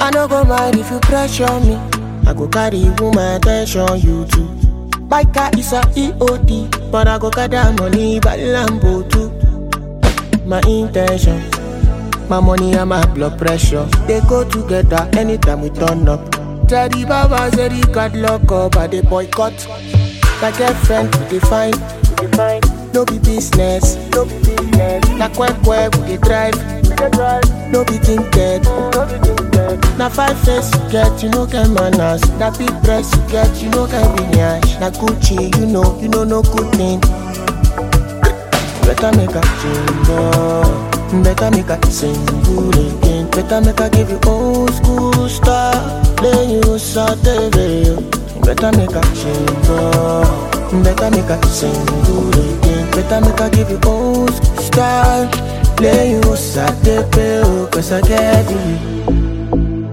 I no go mind if you pressure me. I go carry woman attention, you too. My car is a EOD, but I go gather money by Lambo too. My intention, my money and my blood pressure, they go together anytime we turn up. Teddy Baba said he got lock up, but they boycott. My girlfriend, we define, we define. No be business, no be business. Na quack quack, we dey drive, we dey drive. No be tinted, no be tinted. Na five face you get, you no get manners. Na big breast you get, you no get lineage. Na Gucci, you know, you know no good thing. Better make a change, oh. better make a single again. Better make a give you old school style, then you saute Better make a change, oh. better make a single again. Better make a give you old school style, then you saute Cause I get you.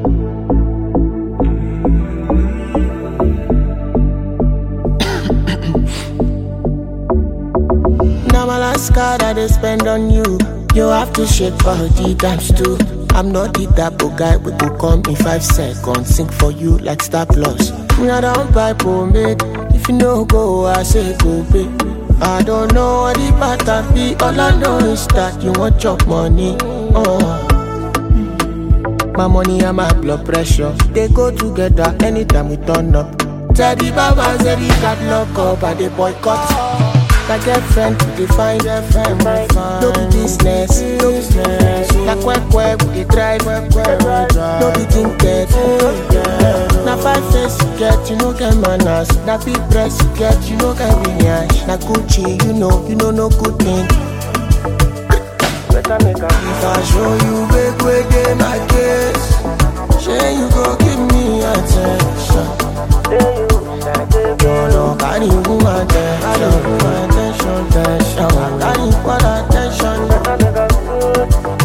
Now my last card I they spend on you. You have to shake body times two. I'm not the type of guy we go come in five seconds. Sing for you like Star Plus. Me I don't buy pomade. If you no go, I say go pay. I don't know what the pattern be. All I know is that you want your money. Oh. My money and my blood pressure they go together anytime we turn up. Teddy Baba said he got lock up and they boycott. My girlfriend we define girlfriend No be business, no business. Na quack quack we dey drive, no be tinted. Na five face you get, you no get manners. Na big breast you get, you no get lineage. Na Gucci, you know, you know no good thing. Better make a If I show you big way dey my case, shey you go give me attention. You know, carry woman attention, woman attention, attention. I carry what attention.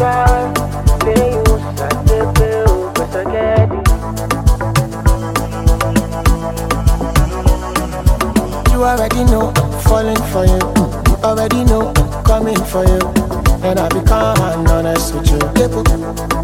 You already know I'm falling for you. You already know I'm coming for you. And I become honest with you.